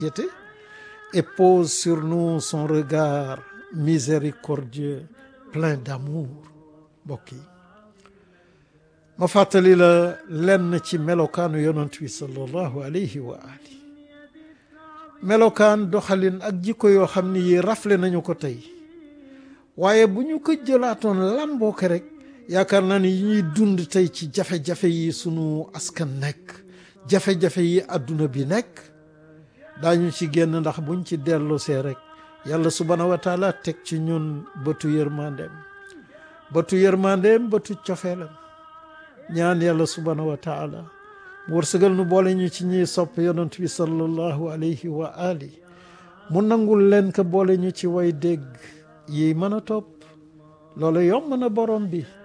et pose sur nous son regard miséricordieux plein d'amour mbokk yi ma fàttali la lenn ci melokaanu yonent bi sallallahu alayhi wa ali melokaan doxalin ak jikko yoo xam ni yi rafle nañu ko tey waaye bu ñu ko jëlaatoon lamboo ko rek yaakaar naa ni yi ñuy dund tey ci jafe-jafe yi sunu askan nekk jafe-jafe yi àdduna bi nekk daañu ci génn ndax buñ ci dellusee rek yàlla subhaanahu wa taala teg ci ñun bëtu yërmandeem bëtu yërmandeem bëtu cofeelam ñaan yàlla subhaanahu wa taala mu wërsëgal nu boole ñu ci ñiy sopp yonent bi sallallahu alayhi wa ali mu nangul leen ko boole ñu ci way dégg yi mën a topp loolu yomb na borom bi